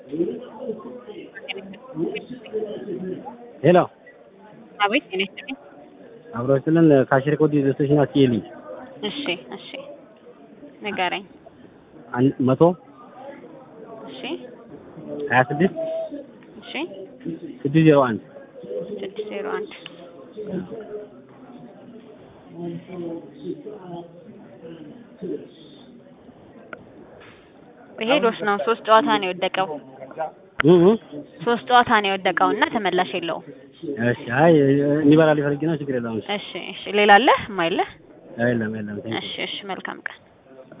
ሄሎ አቤት ጤና ይስጥልኝ። አብሮ ስለን ካሽር ኮድ ስቴሽን አስኪልኝ እሺ እሺ ንገረኝ። አንድ መቶ እሺ ሀያ ስድስት እሺ ስድስት ዜሮ አንድ ስድስት ዜሮ አንድ ይሄ ዶስ ነው። ሶስት ጨዋታ ነው የወደቀው። እ እ ሶስት ጨዋታ ነው የወደቀው እና ተመላሽ የለውም። እሺ አይ እንዲበላ ሊፈልግ ነው። ችግር የለውም። እሺ እሺ ሌላ አለ ማይለ? የለም የለም። እሺ እሺ መልካም ቀን